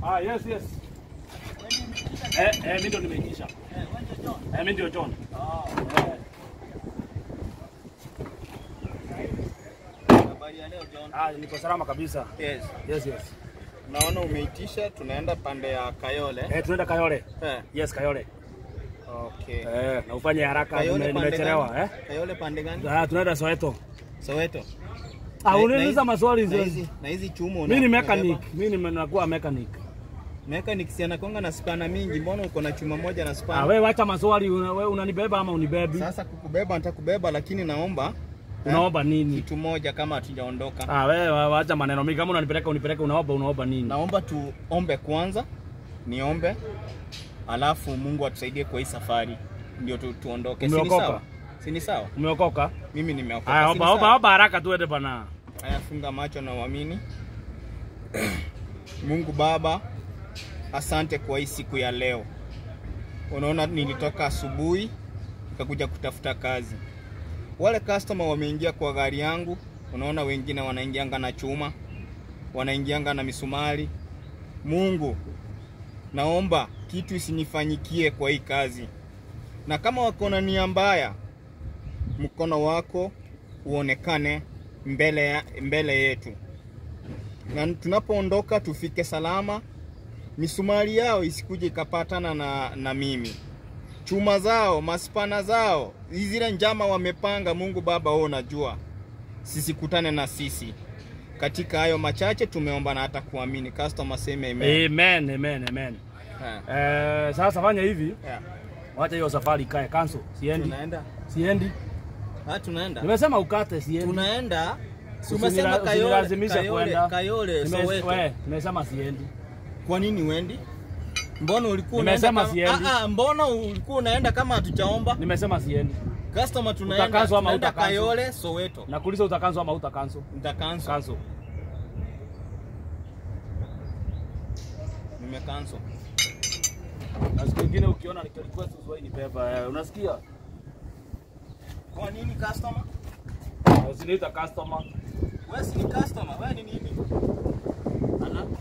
Ah, yes, yes. Eh, eh, mimi ndo nimeitisha. Eh, mimi ndio John. Eh. Habari ya leo John. Ah, niko salama kabisa. Yes. Yes, yes. Naona umeitisha tunaenda pande ya Kayole. Eh, tunaenda Kayole. Eh. Yes, Kayole. Okay. Eh, na ufanye haraka Kayole nime- pande nimechelewa, gani? eh? Kayole pande gani? Ah, tunaenda Soweto. Soweto. Ah, Na- unaniuliza na- maswali Na hizo. hizi na hizi chumo Mimi ni una- mechanic. unabeba? Mimi nimekuwa mechanic. Mechanic si anakonga na spana mingi, mbona uko na chuma moja na Ah, spana? wewe wacha maswali, una- wewe unanibeba ama unibebi? Sasa kukubeba nitakubeba, lakini naomba Unaomba nini? kitu moja kama hatujaondoka. Ah, wewe wa- wacha maneno mingi. Kama unanipeleka unipeleke, unaomba unaomba nini? Naomba tuombe kwanza, niombe, alafu Mungu atusaidie kwa hii safari ndio tu, tuondoke. Si ni Umeokoka? sawa? Si ni sawa? Umeokoka? Mimi nimeokoka. Haya, si ni omba omba sawa? omba haraka tuende bana. Haya, funga macho na uamini. Mungu Baba, asante kwa hii siku ya leo. Unaona, nilitoka asubuhi nikakuja kutafuta kazi. Wale customer wameingia kwa gari yangu, unaona, wengine wanaingianga na chuma, wanaingianga na misumari. Mungu, naomba kitu isinifanyikie kwa hii kazi, na kama wako na nia mbaya, mkono wako uonekane mbele, ya, mbele yetu, na tunapoondoka tufike salama. Misumari yao isikuje ikapatana na, na mimi, chuma zao, maspana zao, zile njama wamepanga. Mungu Baba, wewe unajua, sisikutane na sisi katika hayo machache. Tumeomba na hata kuamini. Customer seme amen. Amen, amen, amen. Ha, Eh, sasa fanya hivi, yeah. wacha hiyo safari ikae cancel. Siendi. Tunaenda Siendi. ha, tunaenda Nimesema ukate siendi. tunaenda Si Usinila- umesema Kayole, usinilazimishe Kayole, kwenda. Kayole Nime- Soweto. we, Nimesema siendi. Kwa nini uendi? Mbona ulikuwa Nimesema unaenda kama- siendi. Ah, ah, mbona ulikuwa unaenda kama hatujaomba? Nimesema siendi. Customer tunaenda Utakanswa ama tunaenda utakanswa? Kayole Soweto. Nakuuliza utakanso ama utakanso? Nitakanso. Cancel. Nimekanso. Na siku nyingine ukiona nika request usiwahi nibeba. Eh, unasikia? Kwa nini customer? Usiniita customer. Wewe si ni customer, wewe ni nini? Ana